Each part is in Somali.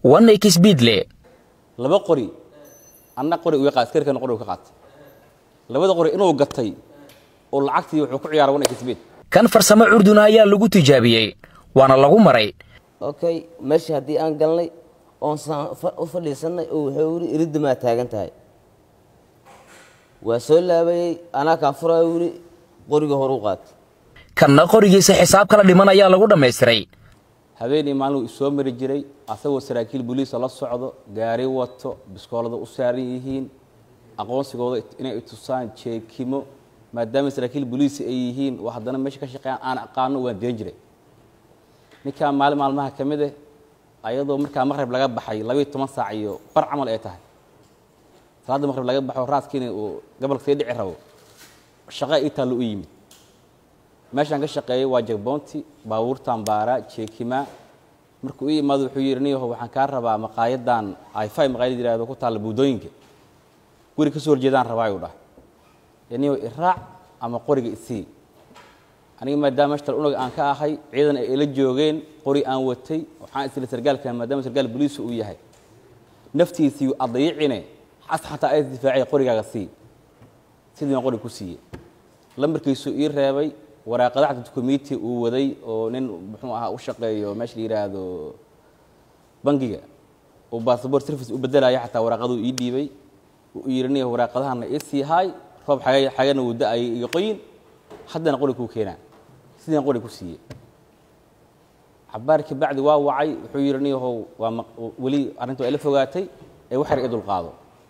wanay kisbiidle laba qori anna qori uga qaat askarikana qori ka qaatay labada qori inuu gatay oo lacagtii wuxuu ku ciyaaray wanay kisbiid kan farsamo curduna ayaa lagu tijaabiyey waana lagu maray okay meeshii haddii aan galnay oon u fadhiisannay oo wuxuu yidhi iriddamaa taagan tahay waa soo laabayey anaa kaa furaayo wili qoriga horu qaatay kanna qorigiisa xisaab kala dhiman ayaa lagu dhammaystiray habeenii maalin isoo mari jiray asagoo saraakiil booliisa la socdo gaari wato biskoolada u saaran yihiin aqoonsigooda inay tusaan jeekimo maadaama saraakiil booliisi ay yihiin oo haddana meesha ka shaqeeyaan aan aqaano waan deen jiray ninkaa maalin maalmaha ka mid eh ayadoo markaa maqrib laga baxay labayo toban saac iyo bar camal ay tahay salaadda maqrib laga baxo raaskiina uu gobolka sii dhici rabo shaqa ii taallo u yimid meeshaan ka shaqeeyay waa jagboonti baabuurtan baara jeekima markuu ii imaado wuxuu yidhi niyaho waxaan kaa rabaa maqaayadan ify maqaayad yihahdo ku taalla buudooyinka guri ka soo horjeedaan rabaa ayuu dhahay niyaho iraac ama qoriga isii aniga maadaama mashtal unag aan ka ahay ciidan ay ila joogeen qori aan watay waxaan isla sargaalka maadaama sargaal boliisu uu yahay naftiisii adayicine xas xataa ay difaacay qorigaaga sii sidii aan qori ku siiyey lambarkiisu ii reebay waraaqadaha dukumiti uu waday oo nin muxuu ahaa u shaqeeyo meesha la yidhaahdo bangiga uu bassabort service u bedelaya xataa waraaqaduu ii dhiibay uu yidhi niya waraaqadahana ii sii haay roob xaga xagana uu da-ayay iga qoyin haddana qori kuu keenaa sidaan qori ku siiyey cabaar kabacdi waa wacay wuxuu yidhi niyahow waa weli arrintu ay la fogaatay ee wax yar i dulqaado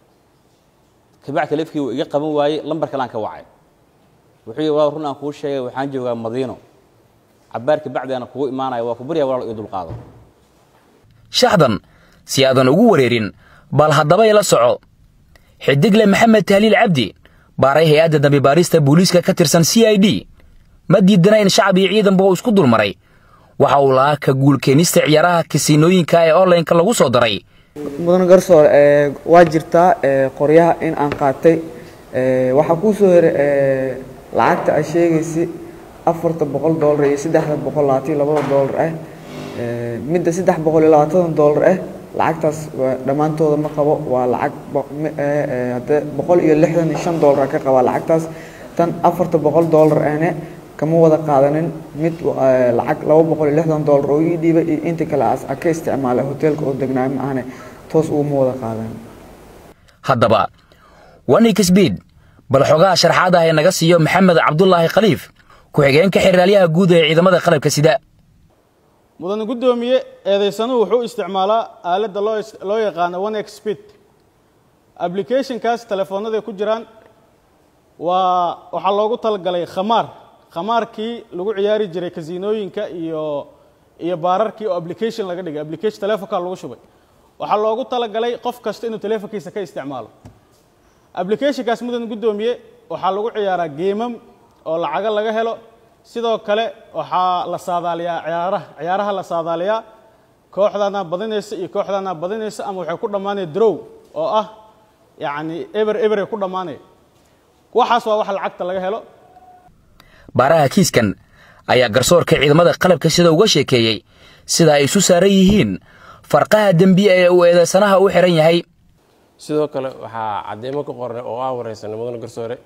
kabacdi taleefkii uu iga qaban waayey lambar kalean ka wacay wuxuu yidhi waa run aan kuu sheegay waxaan joogaa madiino cabaar kabacdi aan kugu imaanaya waa ku baryaa walaal ii dulqaado shaxdan si aadan ugu wareerin bal haddaba ila soco xidigle maxamed tahliil cabdi baaray hay-adda dambibaarista booliiska ka tirsan c i d ma diidana in shacab iyo ciidanba uu isku dulmaray waxa uu lahaa ka guulkeenista ciyaaraha kasiinooyinka ee onlineka lagu soo daray mudan garsoor waa jirtaa qoryaha in aan qaatay waxaa kuu soo heray lacagta a sheegaysa afarta boqol doolar iyo saddexda boqol labaatan labada doolar ah midda saddex boqol iyo labaatan doolar ah lacagtaas dhammaantooda ma qabo waa lacag hadde boqol iyo lixdan iyo shan doolar ka qabaa lacagtaas tan afarta boqol doolar ahne kama wada qaadanin mid lacag laba boqol iyo lixdan doolar oo ii dhiibay iyo inta kale as a ka isticmaalay hoteelka oo degnaayo ma ahne toos uguma wada qaadanin haddaba wanik sbiid bal xogaha sharxaad ah ee naga siiyo maxamed cabdulaahi khaliif ku-xigeenka xeraalyaha guud ee ciidamada qalabka sida mudan guddoomiye eedaysanuhu wuxuu isticmaalaa aaladda loo yaqaano one exped applicationkaas telefoonnaday ku jiraan waa waxaa loogu talagalay khamaar khamaarkii lagu ciyaari jiray kasiinooyinka iyo iyo baararkii oo application laga dhigay application telefonkaa lagu shubay waxaa loogu talagalay qof kasta inuu telefonkiisa ka isticmaalo applicationkaas mudan guddoomiye waxaa lagu ciyaaraa geemam oo lacago laga helo sidoo kale waxaa la saadaaliyaa ciyaaraha ciyaaraha la saadaaliyaa kooxdaana badinaysa iyo kooxdaana badinaysa ama waxay ku dhammaanaya drow oo ah yacni eber eberay ku dhammaanaya waxaas waa wax lacagta laga helo baaraha kiiskan ayaa garsoorka ciidamada qalabka sida uga sheekeeyey sida ay isu saaran yihiin farqaha dembiye ee uu eedaysanaha u xihan yahay sidoo kale waxaa cadeymo ka qornay oo aan wareysanay mudane garsoore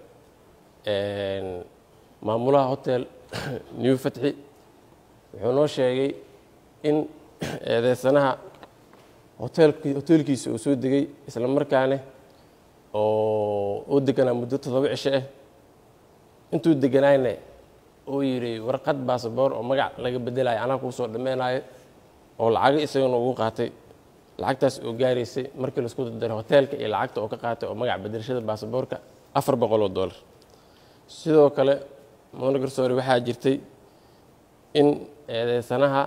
maamulaha hotel new fatxi wuxuu noo sheegay in eedeysanaha hoteelki hoteelkiisa uu soo degay isla markaane oo u deganaa muddo toddoba cisho ah intuu deganaayna uu yidhi warqad baasaboor oo magac laga bedelayo anaa kuu soo dhameynayo oo lacago isagana ugu qaatay lacagtaas oo gaaraysay markii laisku dardaray hoteelka iyo lacagta oo ka qaatay oo magac bedelashada baasaboorka afar boqol oo dollar sidoo kale mudane garsoore waxaa jirtay in eedeysanaha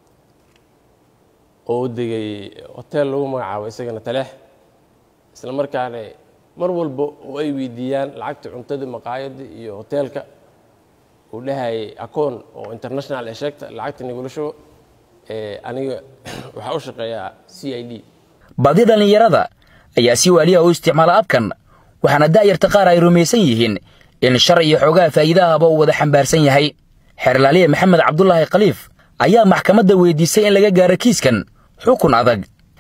oo degay hoteel lagu magacaabo isagana taleex isla markaana mar walba oo ay weydiiyaan lacagta cuntada maqaayadda iyo hoteelka uu dhahayay akoon oo international ee sheegta lacagta nigula shubo aniga waxaa u shaqeeyaa c i d badi dhallinyarada ayaa si waaliha u isticmaala abkan waxaana da'yarta qaar ay rumaysan yihiin in shar iyo xoogaha faa'iidahaba uu wada xambaarsan yahay xeerlaaliye maxamed cabdulaahi khaliif ayaa maxkamadda weydiisay in laga gaaro kiiskan xukun adag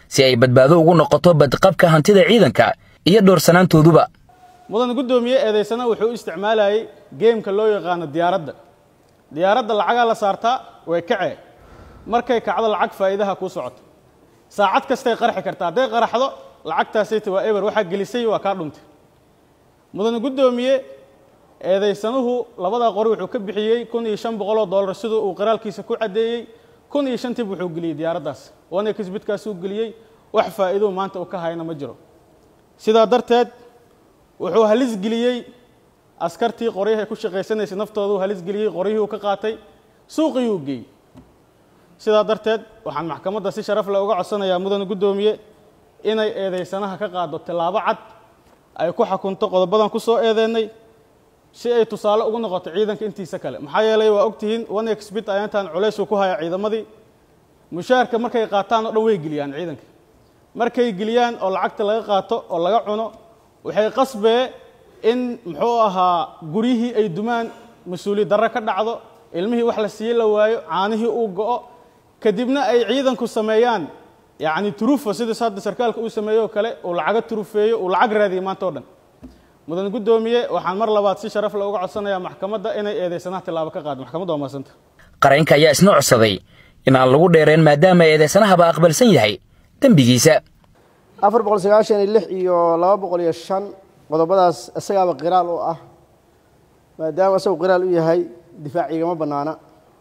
si ay badbaado ugu noqoto badqabka hantida ciidanka iyo dhowrsanaantooduba mudan guddoomiye eedaysana wuxuu u isticmaalayay geemka loo yaqaano diyaaradda diyaaradda lacagaa la saartaa way kacee markay kacdo lacag faa'iidaha kuu socoto saacad kastay qarxi kartaa hadday qaraxdo lacagtaasayta waa eber waxaa gelisay waa kaa dhuntay mudan guddoomiye eedaysanuhu labadaa qori wuxuu ka bixiyey kun iyo shan boqoloo dollar siduu uu qiraalkiisa ku caddeeyey kun iyo shantiib wuxuu geliyey diyaaraddaas wana kisbidkaasuu geliyey wax faa'iiduu maanta uu ka hayna ma jiro sidaa darteed wuxuu halis geliyey askartii qoryaha ku shaqaysanaysay naftoodu halis geliyey qoryihii uu ka qaatay suuqii uu geeyey sidaa darteed waxaan maxkamadda si sharaf leh uga codsanayaa mudan guddoomiye inay eedaysanaha ka qaado tillaabo cad ay ku xakunto qodobadan ku soo eedeennay si ay tusaale ugu noqoto ciidanka intiisa kale maxaa yeelay waa ogtihiin one exbit ayaantaan culaysuu ku haya ciidamadii mushaharka markay qaataan oo dhan way geliyaan ciidanka markay geliyaan oo lacagta laga qaato oo laga cuno waxay qasbee in muxuu ahaa guryihii ay dumaan mas-uuliyad darre ka dhacdo ilmihii wax la siiye la waayo caanihii uu go'o kadibna ay ciidanku sameeyaan yacni turufa sidaas hadda sarkaalka uu sameeyo oo kale uu lacaga turufeeyo uu lacag raadiyo maanta o dhan mudan guddoomiye waxaan mar labaad si sharaf le uga codsanayaa maxkamadda inay eedaysanaha tillaabo ka qaado maxkamadda waa mahadsanta qareenka ayaa isna codsaday in aan lagu dheereen maadaama eedaysanahaba aqbalsan yahay dembigiisa afar boqol sagaashan iyo lix iyo laba boqol iyo shan qodobadaas isagaaba qiraal u ah maadaama isagu qiraal u yahay difaac igama bannaana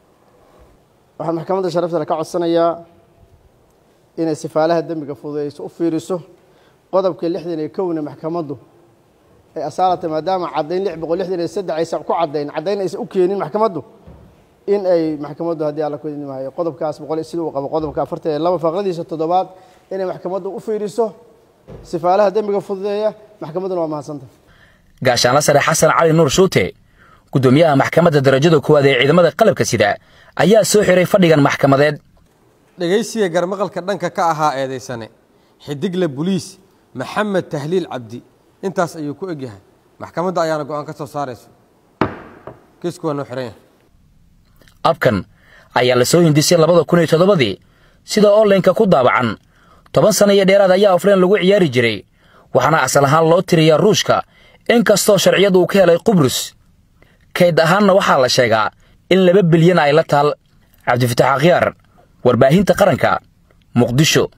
waxaan maxkamadda sharafta le ka codsanayaa inay sifaalaha dembiga fududeyso u fiiriso qodobka lixdan iyo kowna maxkamaddu ay asaalata maadaama caddayn lix boqol lixdan iyo saddex aysan ku caddayn caddayn aysan u keenin maxkamaddu in ay maxkamaddu haddii alla ku idmaayo qodobkaas boqol sida uu qabo qodobka afartan iyo laba faqradiisa toddobaad inay maxkamaddu u fiiriso sifaalaha dembiga fududeeya maxkamadduna waa mahadsanta gaashaanla sare xasan cali nuur shuute guddoomiyaha maxkamadda darajada koowaad ee ciidamada qalabka sida ayaa soo xiray fadhigan maxkamadeed dhegaysiga garmaqalka dhanka ka ahaa eedaysane xidigle buliis maxamed tahliil cabdi intaas ayuu ku egyahay maxkamadda ayaana go'aan ka soo saarayso kiisku waa noo xiran yahay abkan ayaa la soo hindisay labada kun iyo toddobadii sida onlineka ku daabacan toban sana iyo dheeraad ayaa ofleen lagu ciyaari jiray waxaana asal ahaan loo tiriyaa ruushka in kastoo sharciyadu uu ka helay qubrus kayd ahaanna waxaa la sheegaa in laba bilyan ay la taal cabdifatax akhyaar warbaahinta qaranka muqdisho